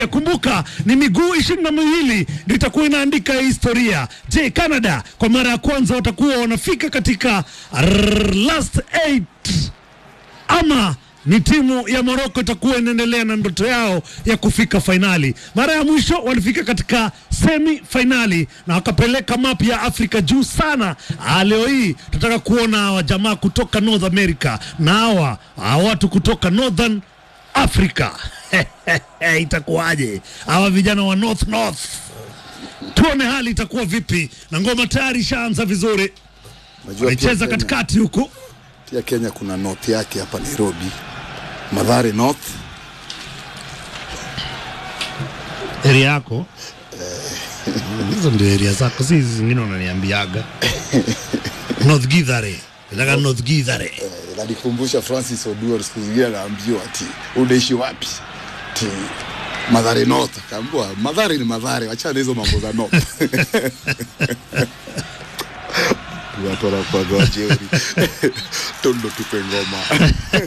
Kumbuka ni miguu ishirini na miwili ndio itakuwa inaandika historia. Je, Canada kwa mara ya kwanza watakuwa wanafika katika rrr, last eight ama ni timu ya Morocco itakuwa inaendelea na ndoto yao ya kufika fainali. Mara ya mwisho walifika katika semi fainali na wakapeleka map ya Afrika juu sana. Ah, leo hii tunataka kuona hawa jamaa kutoka North America na hawa hawa watu kutoka Northern Africa itakuwaje hawa vijana wa North North? Tuone hali itakuwa vipi, na ngoma tayari ishaanza vizuri, Unajua pia waicheza Kenya- katikati huku Pia Kenya kuna north yake hapa Nairobi, Madhare North. area yako Mm, hizo ndio area zako, si hizi zingine unaniambiaga North Githare, nataka North Githare. Eh, Inanikumbusha Francis Oduor, siku zingine anaambiwa ati unaishi wapi? Ati Madhare North. Akaambiwa Madhare ni Madhare, wachana hizo mambo za North. Watu wanakuwaga wajeuri. Tondo tupe ngoma.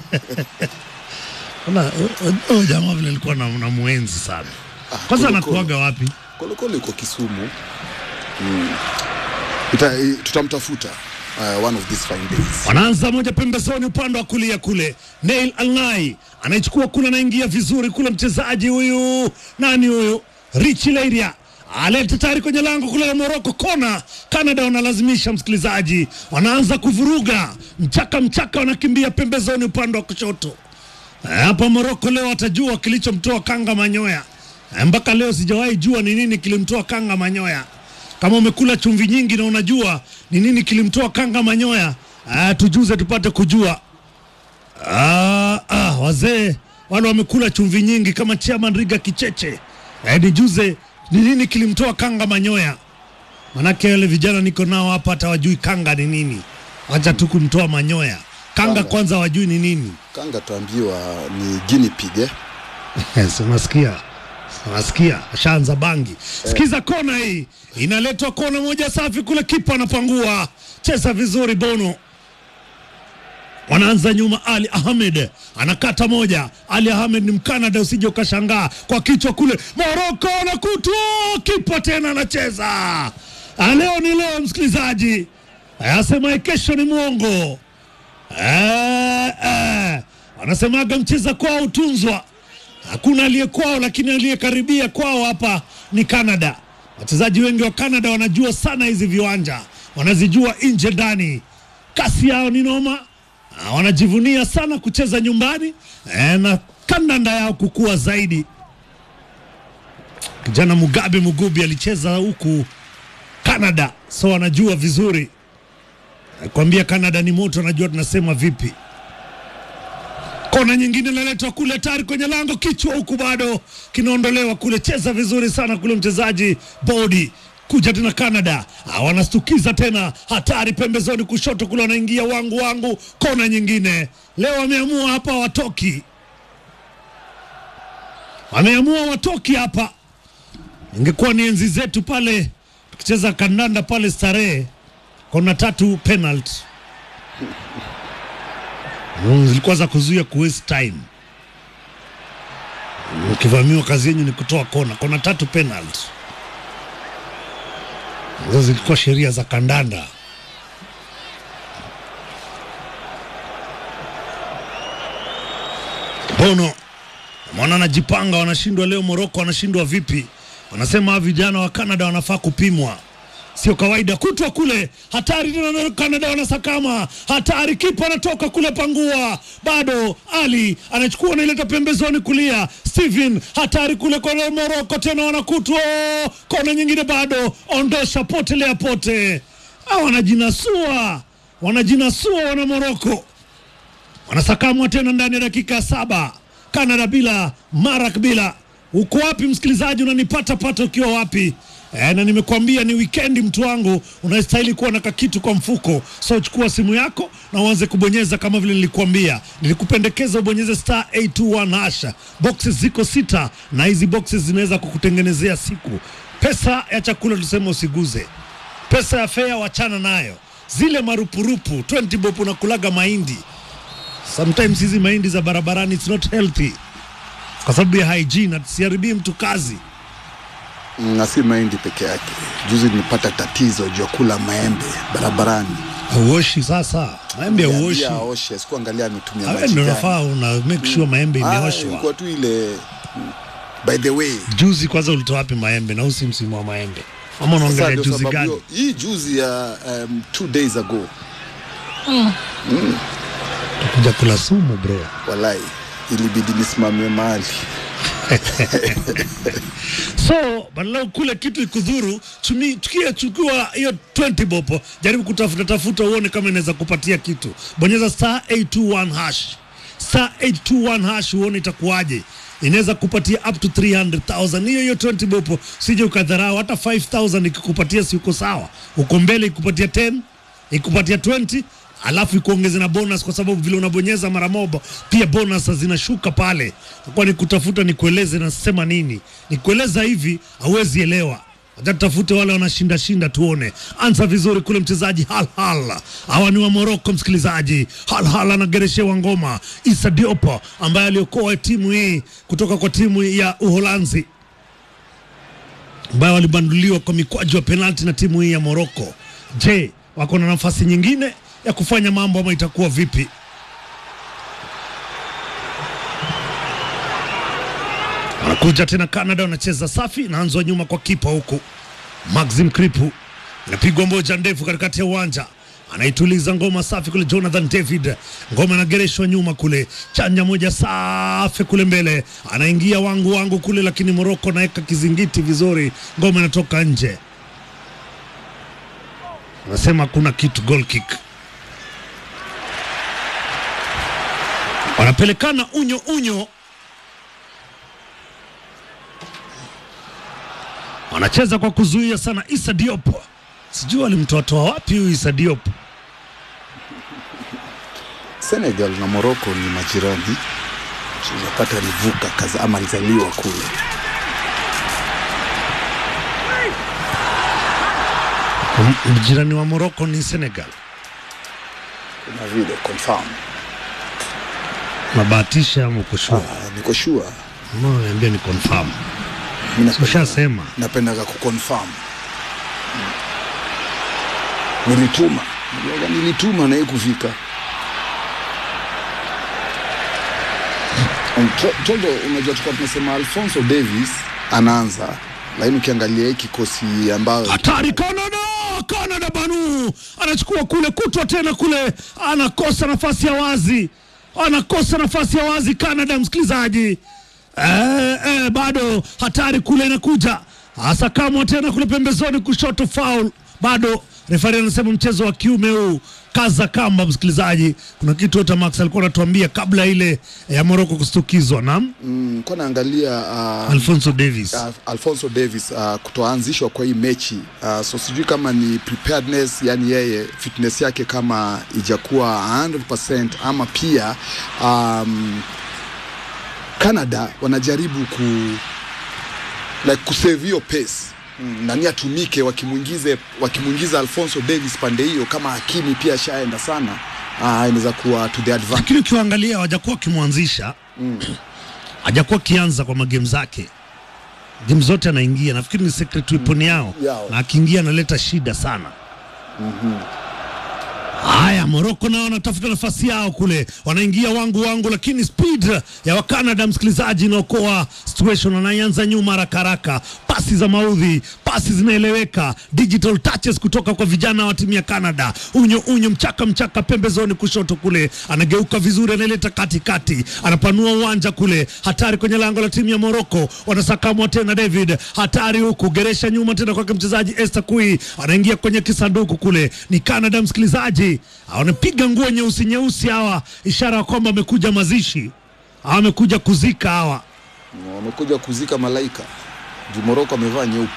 Ona, oh, oh, jamaa vile alikuwa na, na muenzi sana. Kwanza Kolokolo. anakuaga wapi? Kolokolo iko Kisumu. Mm. Ita, i- tutamtafuta uh, one of these fine days. Wanaanza moja pembezoni upande wa kulia kule. Neil Alnai anaichukua kule, anaingia vizuri kule, mchezaji huyu nani huyu, Richi Leiria aleta tayari kwenye lango kule la Morocco, kona. Canada wanalazimisha msikilizaji, wanaanza kuvuruga mchaka mchaka, wanakimbia pembezoni upande wa kushoto. Eh, Hapa Morocco leo watajua kilichomtoa Kanga Manyoya. Eh, Mpaka leo sijawahi jua ni nini kilimtoa Kanga Manyoya. Kama umekula chumvi nyingi na unajua ni nini kilimtoa Kanga Manyoya, ah, tujuze tupate kujua. Ah, ah, wazee wale wamekula chumvi nyingi kama Chairman Riga Kicheche. Eh, nijuze ni nini kilimtoa Kanga Manyoya. Manake wale vijana niko nao hapa hata wajui Kanga ni nini. Wacha tu kumtoa Manyoya. Kanga Kanga. kwanza wajui ni nini. Kanga tuambiwa ni guinea pig eh? Yes, unasikia unasikia, ashaanza bangi. Sikiza kona hii, inaletwa kona moja safi kule, kipa anapangua, cheza vizuri Bono. Wanaanza nyuma, Ali Ahmed anakata moja. Ali Ahmed ni Mkanada, usije ukashangaa kwa kichwa kule. Moroko anakutwa, kipa tena anacheza. Ah, Leo ni leo, msikilizaji, asema kesho ni mwongo. Eh, eh. Wanasemaga mcheza kwao utunzwa. Hakuna aliye kwao, lakini aliyekaribia kwao hapa ni Canada. Wachezaji wengi wa Canada wanajua sana hizi viwanja, wanazijua nje ndani. Kasi yao ni noma, Ah, wanajivunia sana kucheza nyumbani eh, na kandanda yao kukua zaidi. Kijana Mugabe Mugubi alicheza huku Canada, so wanajua vizuri. Kwambia Canada ni moto, anajua tunasema vipi. Kona nyingine inaletwa kule tayari kwenye lango, kichwa huku bado kinaondolewa kule. Cheza vizuri sana kule mchezaji Bodi kuja tena Canada, Ah, wanastukiza tena, hatari pembezoni kushoto kule, wanaingia wangu wangu. Kona nyingine leo wameamua hapa watoki, wameamua watoki hapa. Ingekuwa ni enzi zetu pale tukicheza kandanda pale Starehe, kona tatu penalty Mm, zilikuwa za kuzuia ku waste time. Mm, Ukivamiwa kazi yenyu ni kutoa kona, kona tatu penalty. Hizo zilikuwa sheria za kandanda. Bono mwana anajipanga, wanashindwa leo. Moroko wanashindwa vipi? Wanasema hawa vijana wa Canada wanafaa kupimwa sio kawaida kutwa kule hatari tena na Canada wanasakama hatari kipa anatoka kule pangua bado Ali anachukua anaileta pembezoni kulia Steven hatari kule kwa Morocco tena wanakutwa kona nyingine bado ondosha potelea pote ah, wanajinasua wanajinasua wana Morocco wanasakamwa tena ndani ya dakika saba Canada bila Marak bila uko wapi msikilizaji unanipata pata ukiwa wapi E, na nimekuambia ni wikendi mtu wangu, unastahili kuwa na kakitu kwa mfuko. So chukua simu yako na uanze kubonyeza kama vile nilikuambia. Nilikupendekeza ubonyeze star 821 hasha. Boxes ziko sita na hizi boxes zinaweza kukutengenezea siku. Pesa ya chakula tuseme usiguze, pesa ya fea wachana nayo, zile marupurupu 20 bob unakulaga mahindi. Sometimes hizi mahindi za barabarani it's not healthy kwa sababu ya hygiene, asiharibii mtu kazi. Mm, na si mahindi peke yake. Juzi nilipata tatizo juu ya kula maembe barabarani. Hauoshi sasa, maembe hauoshi. Niambia aoshe, sikuangalia ametumia Wewe maji ndio gani. unafaa una make sure maembe Ah, imeoshwa. ilikuwa tu ile by the way. Juzi kwanza ulitoa wapi maembe na usi msimu wa maembe? Ama Sasa unaongelea ndio juzi sababu gani? hiyo- hii juzi ya um, two days ago Kuja kula sumu bro. walai ilibidi nisimamie mahali So badala kule kitu ikudhuru, tumi- tukia chukua hiyo 20 bopo, jaribu kutafuta tafuta uone kama inaweza kupatia kitu. Bonyeza star 821 hash. Star 821 hash uone itakuwaje. Inaweza kupatia up to 300,000. Hiyo hiyo 20 bopo, sije ukadharau hata 5,000 ikikupatia si uko sawa. Uko mbele ikupatia 10, ikupatia 20 alafu ikuongeze na bonus kwa sababu vile unabonyeza mara moja pia bonus zinashuka pale. Kwa ni kutafuta nikueleze nasema nini, nikueleza hivi hauwezi elewa. Acha tutafute wale wanashinda shinda, tuone. Anza vizuri kule mchezaji Hal Hal, hawa ni wa Morocco msikilizaji. Hal Hal anagereshewa ngoma. Issa Diop ambaye aliokoa timu hii kutoka kwa timu ya Uholanzi ambayo walibanduliwa kwa mikwaju wa penalti na timu hii ya Morocco. Je, wako na nafasi nyingine ya kufanya mambo ama itakuwa vipi? Wanakuja tena Canada, wanacheza safi, naanzwa nyuma kwa kipa huku Maxim Kripu, inapigwa moja ndefu katikati ya uwanja anaituliza ngoma safi kule Jonathan David, ngoma inagereshwa nyuma kule, chanja moja safi kule mbele, anaingia wangu wangu kule, lakini Moroko naweka kizingiti vizuri, ngoma inatoka nje. Anasema kuna kitu, goal kick. Wanapelekana unyo unyo, wanacheza kwa kuzuia sana. Issa Diop, sijui walimtoatoa wapi huyu Issa Diop. Senegal na Morocco ni majirani, unapata alivuka kaza ama alizaliwa kule. M- Mjirani wa Morocco ni Senegal. Kuna vile confirm. Nabahatisha ama uko sure? Ah, niko sure. Mbona unaniambia ni confirm? Mimi napenda- Ushasema. napendaga kuconfirm. Nilituma, Niliwaga nilituma na yeye kufika. To- Tondo, unajua tulikuwa tunasema Alfonso Davis anaanza, lakini ukiangalia hii kikosi ambayo Hatari Canada! Canada banu anachukua kule kutwa tena kule, anakosa nafasi ya wazi, anakosa nafasi ya wazi Canada, msikilizaji. Eh, eh, bado hatari kule inakuja, asakamwa tena kule pembezoni kushoto, foul bado. Refari anasema mchezo wa kiume huu, kaza kamba. Msikilizaji, kuna kitu hata Max alikuwa anatuambia kabla ile ya Morocco kustukizwa na mm, kwa naangalia uh, Alfonso Davis. uh, Alfonso Davis uh, kutoanzishwa kwa hii mechi uh, so sijui kama ni preparedness, yani yeye fitness yake kama ijakuwa 100% ama pia um, Canada wanajaribu ku like kusave hiyo pace mm, nani atumike wakimwingize wakimwingiza Alfonso Davis pande hiyo, kama Hakimi pia ashaenda sana uh, inaweza kuwa to the advantage. lakini ukiwaangalia hawajakuwa wakimwanzisha hajakuwa akianza kwa magemu zake game zote anaingia nafikiri ni secret weapon yao Yao. na akiingia analeta shida sana haya moroko nao wanatafuta nafasi yao kule wanaingia wangu wangu lakini speed ya wakanada msikilizaji inaokoa situation wanaianza nyuma haraka haraka pasi za maudhi pasi zinaeleweka digital touches kutoka kwa vijana wa timu ya canada unyo unyo mchaka mchaka pembezoni kushoto kule anageuka vizuri analeta katikati anapanua uwanja kule hatari kwenye lango la timu ya moroko wanasakamwa tena david hatari huku geresha nyuma tena kwake mchezaji Esther Kui anaingia kwenye kisanduku kule ni Canada msikilizaji wanapiga nguo nyeusi nyeusi hawa ishara ya kwamba amekuja mazishi hawa amekuja kuzika hawa wamekuja kuzika malaika juu Moroko amevaa nyeupe.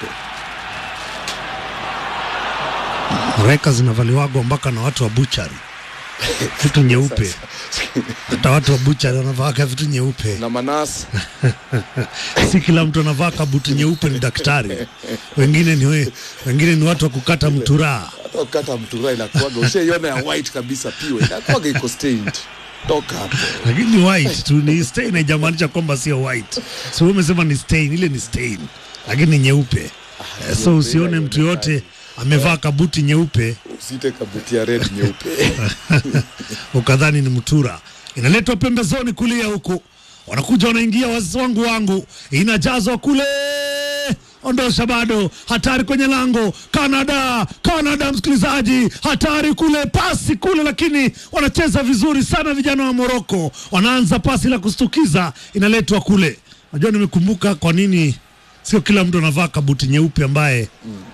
reka zinavaliwagwa mpaka na watu wa buchari vitu nyeupe hata watu wa buchari wanavaaka vitu nyeupe na Manas si kila mtu anavaa kabuti nyeupe ni daktari wengine ni we, wengine ni watu wa kukata mturaa hata ukata mtura inakuwaga ushaiona ya white kabisa piwe inakuwaga iko stained toka hapo lakini ni white tu ni stain haijamaanisha kwamba sio white so wewe umesema ni stain ile ni stain lakini ni nyeupe Eh, so usione mtu yote amevaa kabuti nyeupe usite kabuti ya red nyeupe ukadhani ni mtura inaletwa pembezoni kulia huku wanakuja wanaingia wazazi wangu wangu inajazwa kule ondosha bado hatari kwenye lango Canada Canada msikilizaji hatari kule pasi kule lakini wanacheza vizuri sana vijana wa Moroko wanaanza pasi la kustukiza inaletwa kule najua nimekumbuka kwa nini sio kila mtu anavaa kabuti nyeupe ambaye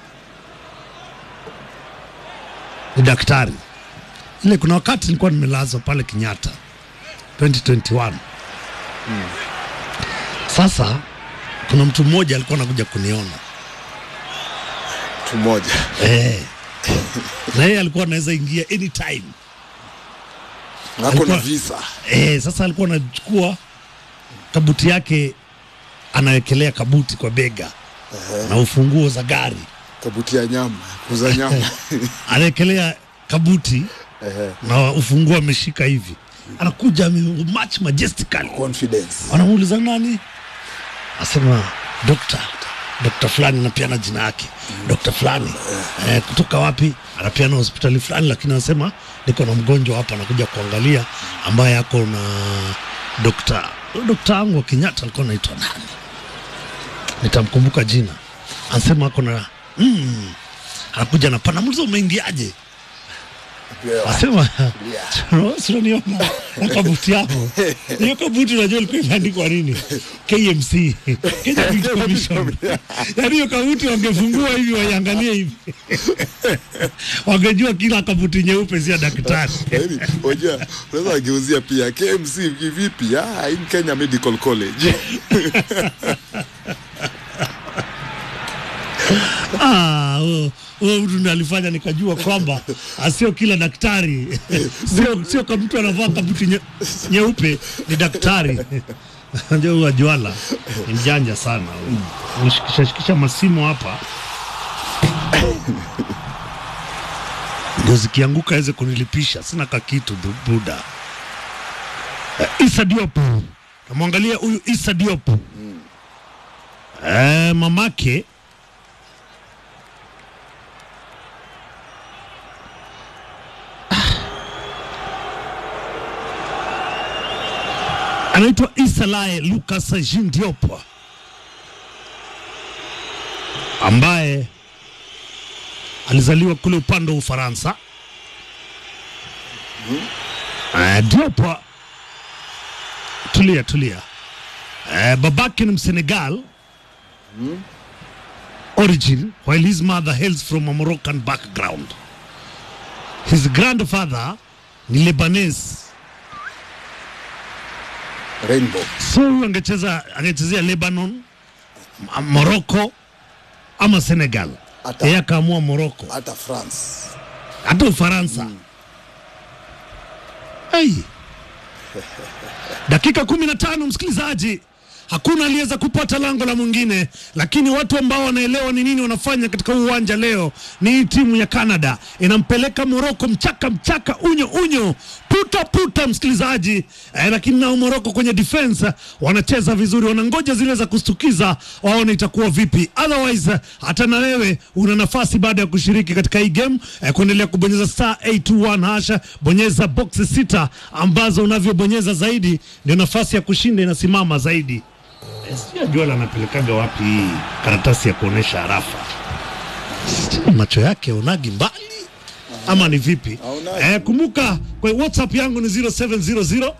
ni daktari ile kuna wakati nilikuwa nimelazwa pale Kenyatta 2021 sasa kuna mtu mmoja alikuwa anakuja kuniona mtu mmoja eh. na yeye alikuwa anaweza ingia anytime nako Alikuwa- na visa eh, sasa alikuwa anachukua kabuti yake anawekelea kabuti kwa bega na ufunguo za gari kabuti ya nyama kuza nyama anawekelea kabuti Ehe. na ufunguo ameshika hivi anakuja ame- much majestically confidence wanamuuliza nani asema dokta dokta fulani anapeana jina yake dokta fulani eh, kutoka wapi anapeana hospitali fulani lakini anasema niko na mgonjwa hapa anakuja kuangalia ambaye ako na dokta dokta wangu wa kenyatta alikuwa anaitwa nani nitamkumbuka jina anasema ako na mm, anakuja na panamuliza umeingiaje asema sinaniona na kabuti yako hiyo kabuti unajua ilikuwa imeandikwa nini KMC Kenya Meat Commission yaani hiyo kabuti wangefungua hivi waiangalie hivi wangejua kila kabuti nyeupe si ya daktari Yaani, unajua unaweza wageuzia pia KMC vipi ah, in Kenya Medical College Ah, huo- huo mtu ndiye alifanya nikajua kwamba asio kila daktari sio sio kama mtu anavaa kabuti nye- nyeupe ni daktari ndio huyu Ajwala ni mjanja sana nishikisha shikisha masimu hapa ndio zikianguka aweze kunilipisha sina kakitu bu- buda Eh, Issa Diop namwangalia huyu Issa Diop eh, mamake anaitwa Isalae Lucas Jean Diop ambaye alizaliwa kule upande wa Ufaransa. Uh, Diop, tulia tulia. Uh, babake ni Msenegal origin while his mother hails from a Moroccan background. His grandfather ni Lebanese Rainbow so huyu angecheza angechezea Lebanon, M- Morocco ama Senegal. Hata- Yeye akaamua Morocco, hata France hata Ufaransa. Hey. Dakika kumi na tano msikilizaji, hakuna aliyeweza kupata lango la mwingine, lakini watu ambao wanaelewa ni nini wanafanya katika huu uwanja leo ni hii timu ya Canada inampeleka Morocco mchaka mchaka, unyo unyo, puta puta, msikilizaji eh, lakini nao Morocco kwenye defense wanacheza vizuri, wanangoja zile za kustukiza, waone itakuwa vipi. Otherwise hata na wewe una nafasi baada ya kushiriki katika hii game eh, kuendelea kubonyeza star 821 hasha, bonyeza boxi sita ambazo unavyobonyeza zaidi ndio nafasi ya kushinda inasimama zaidi. Eh, Sijui Ajuala anapelekaga wapi hii karatasi ya kuonesha harafa? Sijui macho yake onagi mbali ama ni vipi? Haonagi. Eh, kumbuka kwa WhatsApp yangu ni 0700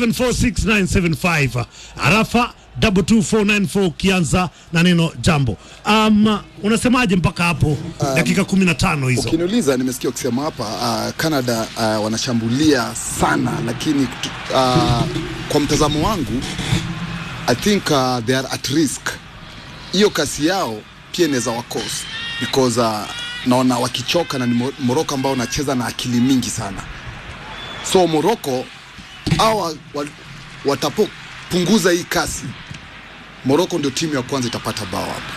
746 harafa 22494 ukianza na neno jambo. Um, unasemaje mpaka hapo dakika 15 hizo? Ukiniuliza, nimesikia ukisema hapa uh, Canada uh, wanashambulia sana, lakini kutu- uh, kwa mtazamo wangu I think uh, they are at risk. Hiyo kasi yao pia inaweza wakos because uh, naona wakichoka na ni Mo- Morocco ambao wanacheza na akili mingi sana, so Morocco hawa wa- watapopunguza hii kasi, Morocco ndio timu ya kwanza itapata bao hapa.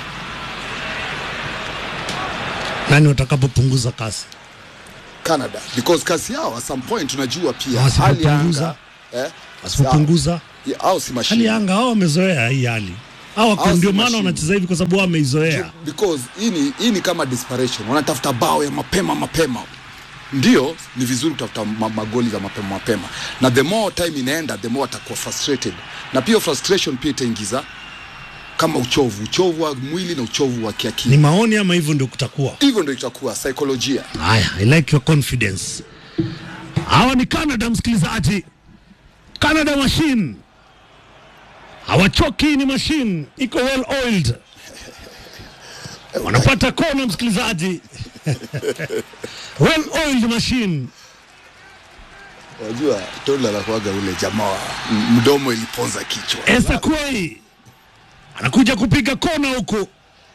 Nani watakapopunguza kasi? Canada because kasi yao at some point unajua pia Na hali ya wasipopunguza? anga eh? asipopunguza Ya, au si hali mashine ya anga hao wamezoea hii hali hao wako Hao si ndio maana machine. wanacheza hivi kwa sababu wameizoea because hii ni, hii ni kama desperation wanatafuta bao ya mapema mapema ndio ni vizuri kutafuta ma magoli za mapema mapema na the more time inaenda the more atakuwa frustrated na pia frustration pia itaingiza kama uchovu uchovu wa mwili na uchovu wa ni kiakili maoni ama hivyo ndio kutakuwa hivyo ndio itakuwa saikolojia haya i like your confidence hawa ni canada msikilizaji canada machine hawachoki ni machine iko well oiled wanapata kona msikilizaji well oiled machine unajua tola anakuaga ule jamaa wa m- mdomo iliponza kichwa Esa Kwei anakuja kupiga kona huku,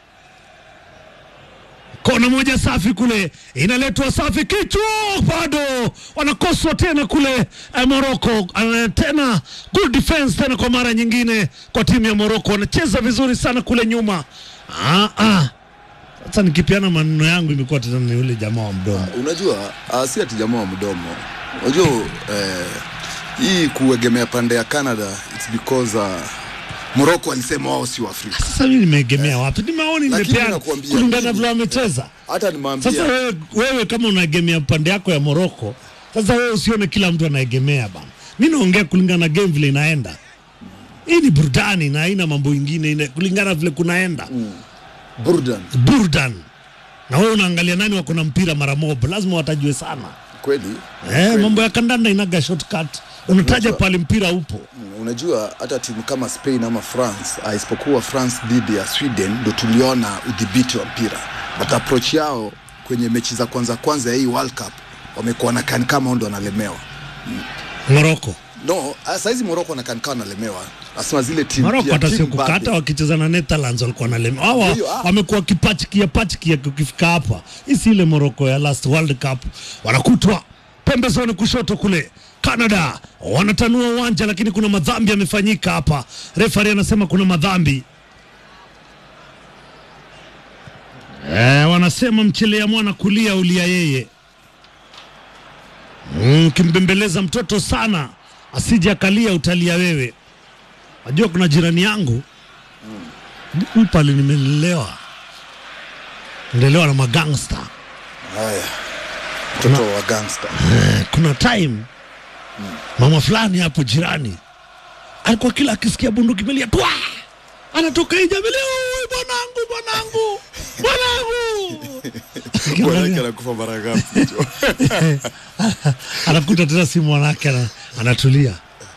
kona moja safi kule, inaletwa safi, kichwa bado wanakoswa tena kule eh, Morocco. Eh, tena good defense tena kwa mara nyingine kwa timu ya Morocco, wanacheza vizuri sana kule nyuma. Ah, ah. Sasa nikipiana maneno yangu imekuwa tena ni yule jamaa wa mdomo. unajua uh, si ati jamaa wa mdomo unajua eh, hii kuegemea pande ya canada its because uh, morocco alisema wao si waafrika Sasa mimi nimeegemea wapi? Ni maoni Lakini nimepeana nakuambia kulingana mimi- vile wamecheza. hata nimwambia Sasa wewe, wewe kama unaegemea pande yako ya Moroko, sasa wewe usione kila mtu anaegemea bana. Mi naongea kulingana na game vile inaenda. Hii ni burudani na haina mambo ingine, ina- kulingana vile kunaenda burdan burdan. Na wewe unaangalia nani wako na mpira mara moja, lazima watajue sana kweli eh, kweli. mambo ya kandanda inaga shortcut, unataja Unajua- pale mpira upo. unajua hata timu kama spain ama france uh, isipokuwa france dhidi ya sweden ndo tuliona udhibiti wa mpira but approach yao kwenye mechi za kwanza kwanza ya hii world cup wamekuwa na kani kama ndo wanalemewa Moroko no ah, saizi moroko wanakan kama wanalemewa nasema zile timu Moroko pia, hata timu sio babe. kukata, wakicheza na Netherlands walikuwa na lema. Hawa Ndio, ah. wamekuwa kipachikia pachikia ukifika hapa. Hii si ile Moroko ya last World Cup, wanakutwa pembezoni kushoto kule. Canada wanatanua uwanja, lakini kuna madhambi yamefanyika hapa. Refari anasema kuna madhambi eh, wanasema mchelea mwana kulia ulia yeye. Mm, kimbembeleza mtoto sana asije akalia utalia wewe. Najua kuna jirani yangu mm. pale nimelelewa nilelewa na magangsta haya mtoto wa gangster Eh, kuna time mama fulani hapo jirani alikuwa kila akisikia bunduki melia twa anatoka nje amelia "Ui, bwanangu bwanangu Bwanake bwanangu anakufa mara ngapi? anakuta tena si mwanake ana, anatulia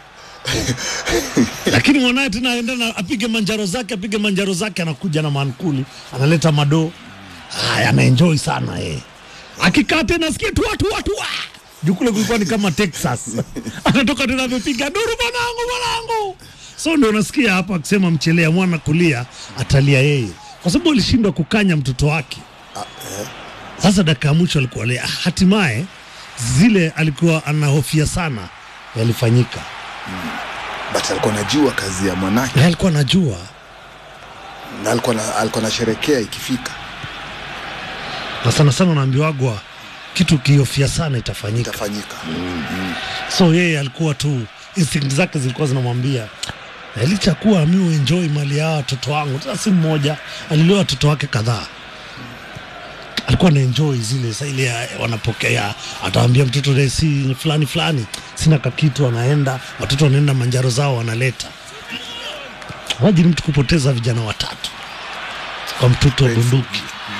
lakini mwanaye tena aenda na apige manjaro zake apige manjaro zake anakuja na mankuli analeta madoo haya anaenjoy sana eh. akikaa tena asikie tu watu watu wa juu kule kulikuwa ni kama Texas anatoka tena amepiga duru mwanangu mwanangu so ndio unasikia hapa akisema mchelea mwana kulia atalia yeye kwa sababu alishindwa kukanya mtoto wake sasa dakika ya mwisho alikuwa lia hatimaye zile alikuwa anahofia sana yalifanyika but alikuwa anajua kazi ya mwanake na alikuwa anajua na alikuwa na- alikuwa anasherekea ikifika na sana sana unaambiwagwa kitu ukihofia sana itafanyika itafanyika so yeye alikuwa tu instinct zake zilikuwa zinamwambia "Na licha ya kuwa mi uenjoy mali ya hawa watoto wangu tena si mmoja alilioa watoto wake kadhaa alikuwa na enjoy zile sa ile ya- wanapokea atawambia mtoto "Eh, si fulani fulani sina kakitu anaenda watoto wanaenda manjaro zao wanaleta wajini mtu kupoteza vijana watatu kwa mtoto wa bunduki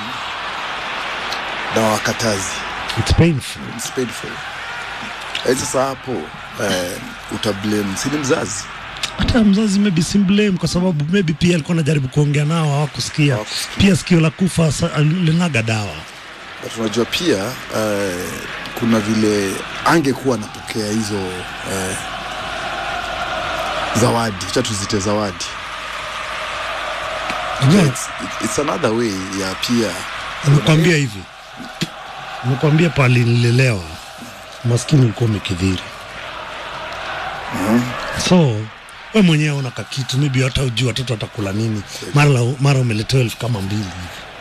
na wakatazi It's painful. It's painful. Eh, sasa hapo eh, utablame sini mzazi hata mzazi maybe simblame kwa sababu maybe pia alikuwa anajaribu kuongea nao hawakusikia Hawakusikia. pia sikio la kufa sa- linaga dawa but unajua pia eh, kuna vile angekuwa anapokea hizo eh, zawadi cha tuzite zawadi Unajua, it's, it's another way ya pia nimekwambia hivi nimekwambia pale nililelewa maskini ulikuwa umekidhiri so we mwenyewe una kakitu maybe hata ujui watoto watakula nini mara, la- mara umeletewa elfu kama mbili hivi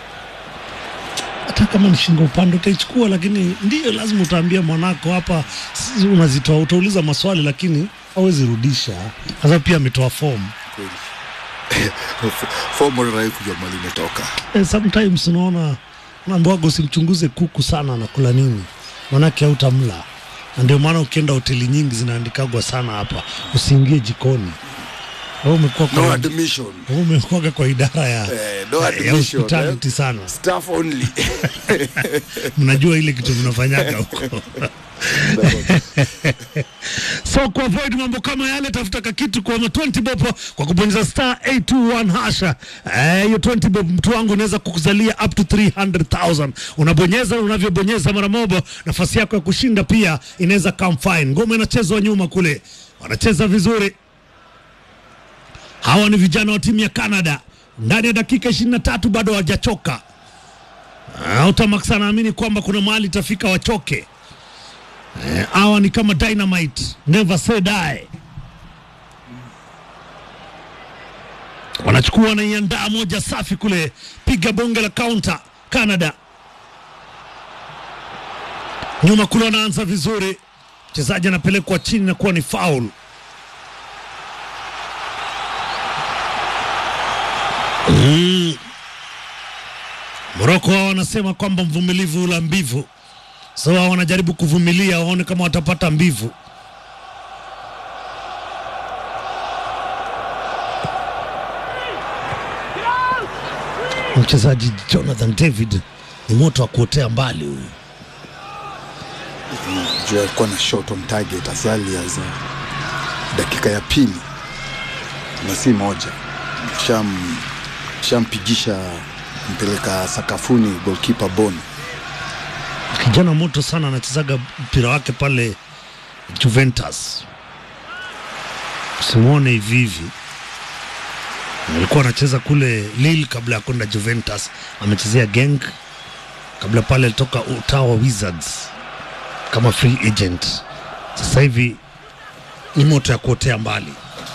hata kama ni shingo upande utaichukua lakini ndio lazima utaambia mwanako hapa si- unazitoa utauliza maswali lakini hawezi rudisha. Sasa pia ametoa form kweli fomu rai kujua mali imetoka eh, sometimes unaona naambiwaga usimchunguze kuku sana anakula nini, manake hautamla. Na ndio maana ukienda hoteli nyingi zinaandikagwa sana hapa, usiingie jikoni. Wewe umekuwa no kwa admission wewe umekuwa kwa idara ya Eh, no ya admission, hospitality eh. sana, staff only mnajua ile kitu mnafanyaga huko so kuavoid mambo kama yale, tafuta kakitu kwa ma 20 bob kwa kubonyeza star 821 hasha. Eh, hiyo 20 bob mtu wangu unaweza kukuzalia up to 300,000. Unabonyeza, unavyobonyeza mara moja, nafasi yako ya kushinda pia inaweza come fine. Ngoma inachezwa nyuma kule, wanacheza vizuri. Hawa ni vijana wa timu ya Canada, ndani ya dakika 23 bado hawajachoka. Ah, Utamax anaamini kwamba kuna mahali itafika wachoke. Eh, hawa ni kama dynamite, never say die. Wanachukua wanaiandaa moja safi kule, piga bonge la counter Canada. Nyuma kule wanaanza vizuri, mchezaji anapelekwa chini na kuwa ni foul. Mm. Moroko wao wanasema kwamba mvumilivu ula mbivu, so wao wanajaribu kuvumilia waone kama watapata mbivu. Mchezaji Jonathan David ni moto wa kuotea mbali huyu. juu alikuwa na shot on target as early as uh, dakika ya pili na si moja sham shampigisha mpeleka sakafuni goalkeeper Boni Kijana moto sana, anachezaga mpira wake pale Juventus, usimwone hivi hivi. Alikuwa anacheza kule Lille kabla ya kwenda Juventus, amechezea Genk kabla pale alitoka Ottawa Wizards kama free agent. Sasa hivi ni moto ya kuotea mbali.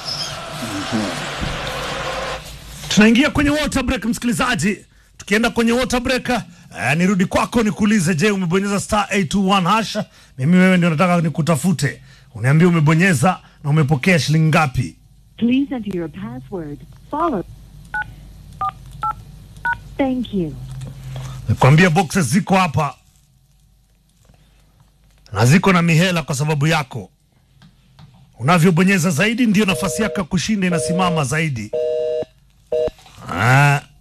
Tunaingia kwenye water break, msikilizaji. Tukienda kwenye water break, eh, nirudi kwako nikuulize, je, umebonyeza star 821 hasha? Mimi wewe ndio nataka nikutafute, uniambie umebonyeza na umepokea shilingi ngapi? Please enter your password. Follow. Thank you. Nikwambia boxes ziko hapa na ziko na mihela kwa sababu yako. Unavyobonyeza zaidi, ndio nafasi yako ya kushinda inasimama zaidi. Ah.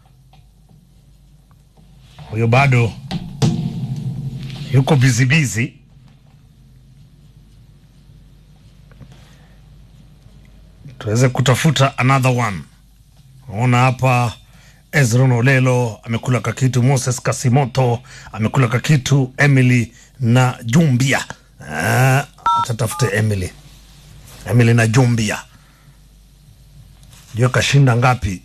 Huyo bado yuko busy busy. Tuweze kutafuta another one. Naona hapa Ezron Olelo amekula kakitu, Moses Kasimoto amekula kakitu, Emily na Jumbia. Ah, acha tafute Emily, Emily na Jumbia, ndio kashinda ngapi?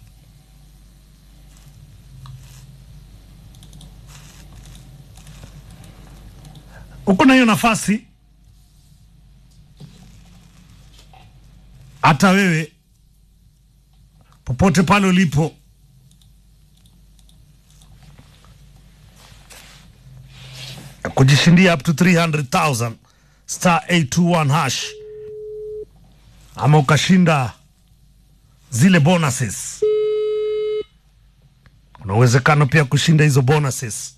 Uko na hiyo nafasi, hata wewe popote pale ulipo kujishindia up to 300,000 star 821 hash, ama ukashinda zile bonuses. Kuna uwezekano pia kushinda hizo bonuses,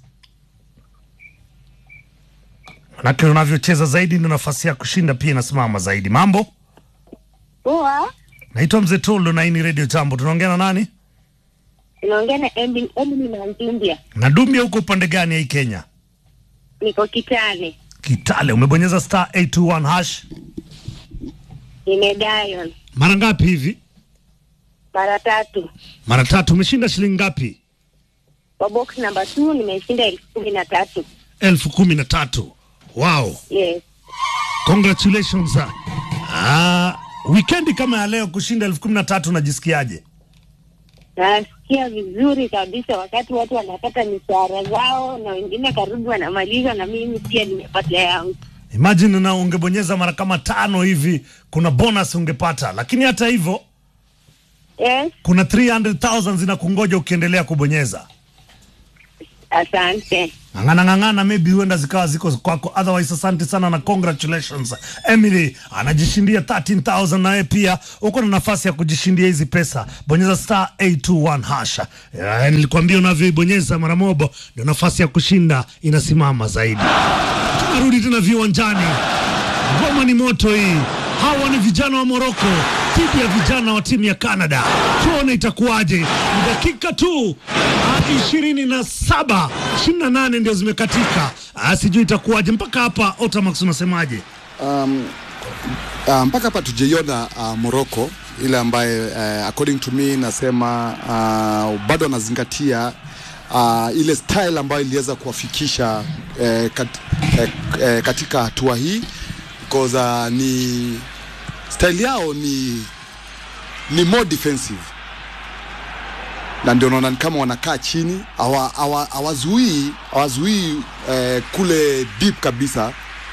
manake unavyocheza zaidi ndio nafasi ya kushinda pia inasimama zaidi. Mambo, Poa, naitwa Mzee Tolo na hii ni Radio Jambo. Tunaongea na nani? inaongea na Emily Emily na Nzimbia. Na Dumbia, huko upande gani ya hii Kenya? Niko Kitale, Kitale. Umebonyeza star 821 hash nimedial mara ngapi hivi? mara tatu. Mara tatu. Umeshinda shilingi ngapi? Kwa box number 2 nimeshinda elfu kumi na tatu. elfu kumi na tatu. Wow, Yes. congratulations. Ah, wikendi kama ya leo kushinda elfu kumi na tatu unajisikiaje? Nasikia vizuri kabisa wakati watu wanapata mishahara zao na wengine karibu wanamaliza na mimi pia nimepata yangu. Imagine na ungebonyeza mara kama tano hivi, kuna bonus ungepata, lakini hata hivyo Yes. kuna 300,000 zinakungoja ukiendelea kubonyeza. Asante. ng'ang'ana ng'ang'ana, maybe huenda zikawa ziko kwako. Otherwise, asante sana na congratulations. Emily anajishindia 13000 naye pia uko na nafasi ya kujishindia hizi pesa. Bonyeza star 821 hasha. Eh, nilikwambia unavyoibonyeza mara mobo ndio nafasi ya kushinda inasimama zaidi. Tunarudi tena viwanjani. Ngoma ni moto hii. Hawa ni vijana wa Moroko dhidi ya vijana wa timu ya Canada. Tuone itakuwaje. Ni dakika tu ishirini na saba ishirini na nane ndio zimekatika. Ah, sijui itakuwaje mpaka hapa. Otamax unasemaje? um, uh, mpaka hapa tujaiona uh, Morocco ile ambaye uh, according to me nasema uh, bado anazingatia uh, ile style ambayo iliweza kuwafikisha uh, kat, uh, uh, katika hatua hii because uh, ni style yao ni ni more defensive na ndio naona ni kama wanakaa chini hawa- hawa- hawazuii hawazuii eh, kule deep kabisa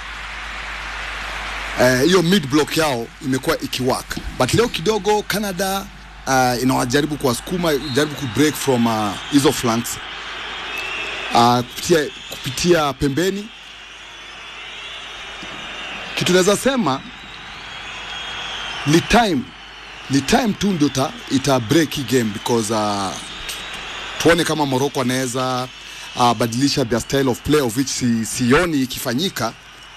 Eh, hiyo mid block yao imekuwa ikiwork but leo kidogo Canada uh, inawajaribu kuwasukuma jaribu ku break from uh, hizo flanks uh, kupitia, kupitia pembeni kitu naweza sema ni time ni time tu ndio ita, ita break hii game because uh, tuone kama Morocco anaweza uh, badilisha their style of play of which si, sioni ikifanyika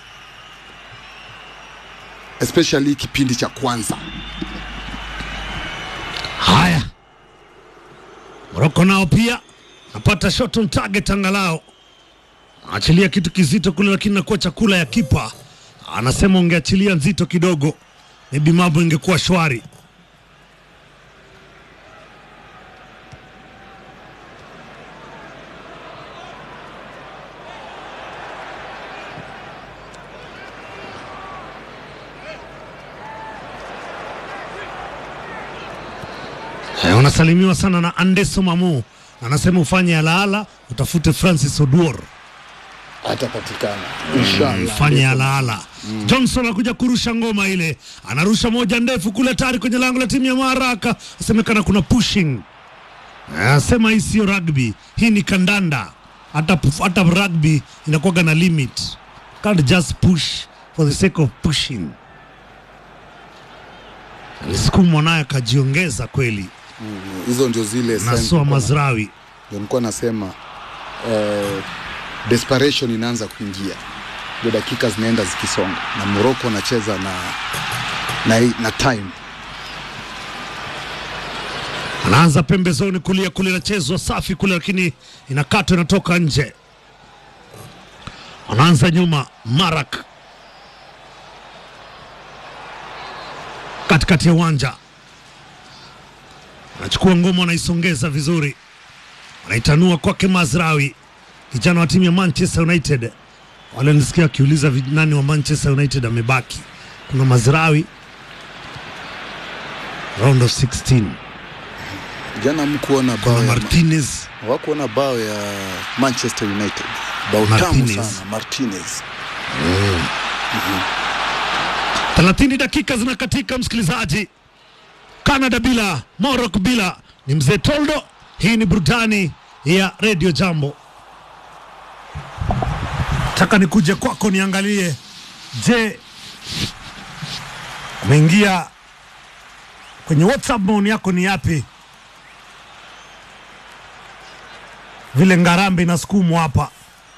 especially kipindi cha kwanza. Haya, Moroko nao pia napata shot on target, angalau achilia kitu kizito kule, lakini nakuwa chakula ya kipa. Anasema ungeachilia nzito kidogo, maybe mambo ingekuwa shwari. Eh, unasalimiwa sana na Andeso Mamu, anasema ufanye alaala, utafute Francis Oduor Atapatikana inshallah. fanye alaala. Johnson anakuja kurusha ngoma ile, anarusha moja ndefu kule, tayari kwenye lango la timu ya Maraka. Asemekana kuna pushing, anasema hii sio rugby, hii ni kandanda. Hata hata rugby inakuwaga na limit, can't just push for the sake of pushing. Alisukumwa naye akajiongeza kweli, Hizo ndio zile signs Nasua nilikuwa na- Mazrawi. ndio nilikuwa nasema eh, desperation inaanza kuingia, ndio dakika zinaenda zikisonga, na Morocco anacheza na, na, na time anaanza pembezoni kulia kule, inachezwa safi kule, lakini inakatwa inatoka nje. Anaanza nyuma Marak katikati ya uwanja, anachukua ngoma, anaisongeza vizuri, anaitanua kwake Mazrawi, kijana wa timu ya Manchester United. Wale nisikia wakiuliza vi- nani wa Manchester United amebaki. Kuna Mazrawi, round of 16 jana mkuona bao kuna ya Martinez hawakuona bao ya Manchester United, bao tamu Martinez. sana Martinez. 30 dakika zinakatika, msikilizaji. Canada bila, Morocco bila. Ni mzee Toldo. Hii ni burudani ya Radio Jambo. Taka nikuje kwako niangalie, je, umeingia kwenye WhatsApp? Maoni yako ni yapi? Vile ngarambe inasukumwa hapa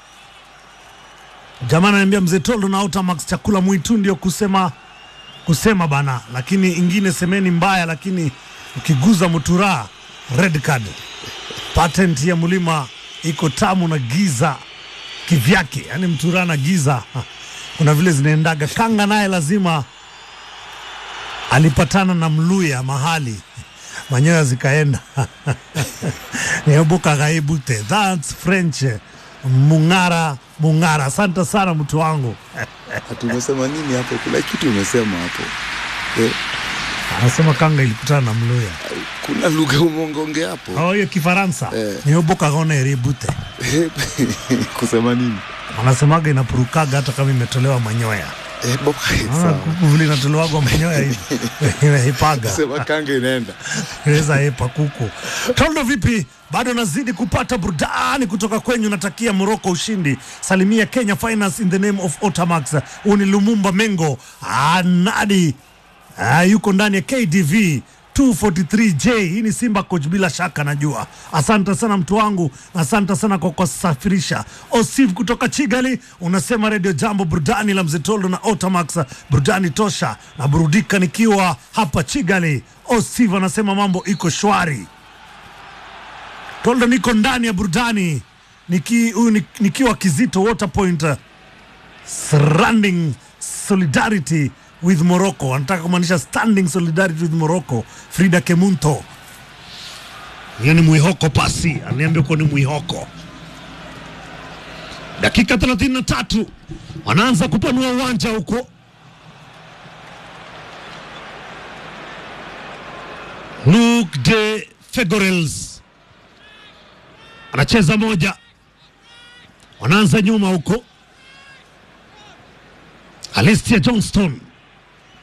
Jamaa ananiambia mzee Toldo na Outamax chakula mwitu ndio kusema kusema bana, lakini ingine semeni mbaya, lakini ukiguza mutura red card. Patent ya mlima iko tamu na giza kivyake, yani mtura na giza ha, kuna vile zinaendaga. Kanga naye lazima alipatana na Mluya mahali manyoya zikaenda niebuka gaibute that's French mung'ara mung'ara. Asante sana mtu wangu. Ati umesema nini hapo? Kuna kitu umesema hapo eh, Anasema kanga ilikutana na Mluya. kuna lugha umeongea hapo Oh, hiyo Kifaransa Eh. niebuka gone eribute, kusema nini? wanasemaga inapurukaga hata kama imetolewa manyoya. Eh, bo- Ah, sawa. kuku vile inatolewaga manyoya hivi inaipaga Sema kanga inaenda inaweza epa kuku. Toldo vipi? Bado nazidi kupata burudani kutoka kwenyu. Natakia Morocco ushindi. Salimia Kenya Finance in the name of Otamax. Huu ni Lumumba Mengo. Ah, Nadi ah, yuko ndani ya KDV 243J. Hii ni Simba coach, bila shaka najua. Asante sana mtu wangu, asante sana kwa kusafirisha. Osif kutoka Chigali unasema Radio Jambo, burudani la Mzee Toldo na Otamax, burudani tosha na burudika nikiwa hapa Chigali. Osif anasema mambo iko shwari. Toldo, niko ndani ya burudani niki, huyu ni- nikiwa Kizito Water Point uh, surrounding solidarity with Morocco. Anataka kumaanisha standing solidarity with Morocco. Frida Kemunto, hiyo ni mwihoko pasi, aniambia kuwa ni mwihoko. Dakika 33 wanaanza kupanua uwanja huko. Luke de Fegorels anacheza moja, wanaanza nyuma huko. Alicia Johnston